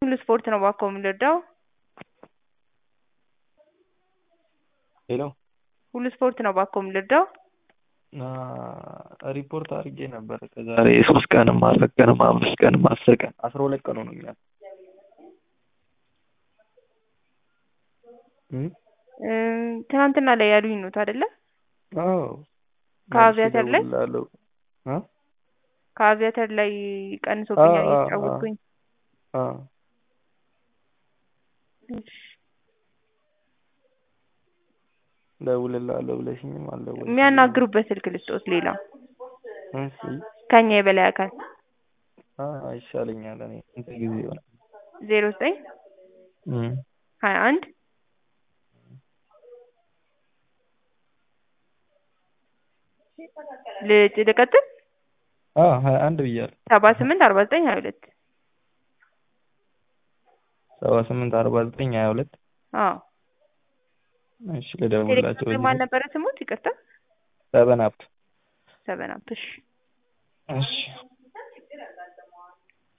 ሁሉ ስፖርት ነው እባክዎ የምንረዳው? ሄሎ ሁሉ ስፖርት ነው እባክዎ የምንረዳው? ሪፖርት አድርጌ ነበር ከዛሬ ሶስት ቀንም አራት ቀንም አምስት ቀንም አስር ቀን አስራ ሁለት ቀን ሆኖኛል። እ ትናንትና ላይ ያሉኝ ኖት አይደለ? አዎ ከአቪያተር ላይ እደውልልሃለሁ እ ከአቪያተር ላይ ቀንሶብኛል አዎ፣ አዎ፣ እየተጫወትኩኝ። አዎ እሺ እደውልልሃለሁ ብለሽኝም አልደወልሽም። የሚያናግሩበት ስልክ ልስጥዎት ሌላ እሺ ከኛ የበላይ አካል አ ይሻለኛል እኔ ስንት ጊዜ ይሆናል? ዜሮ ዘጠኝ እም ሀያ አንድ ልጭ ልቀጥል አ ሀያ አንድ ብያለሁ። ሰባ ስምንት አርባ ዘጠኝ ሀያ ሁለት ሰባ ስምንት አርባ ዘጠኝ ሀያ ሁለት አዎ እሺ ልደውልላቸው ቴሌግራም ማን ነበረ ስሙት? ይቅርታ ሰበን አፕ ሰበን አፕ እሺ እሺ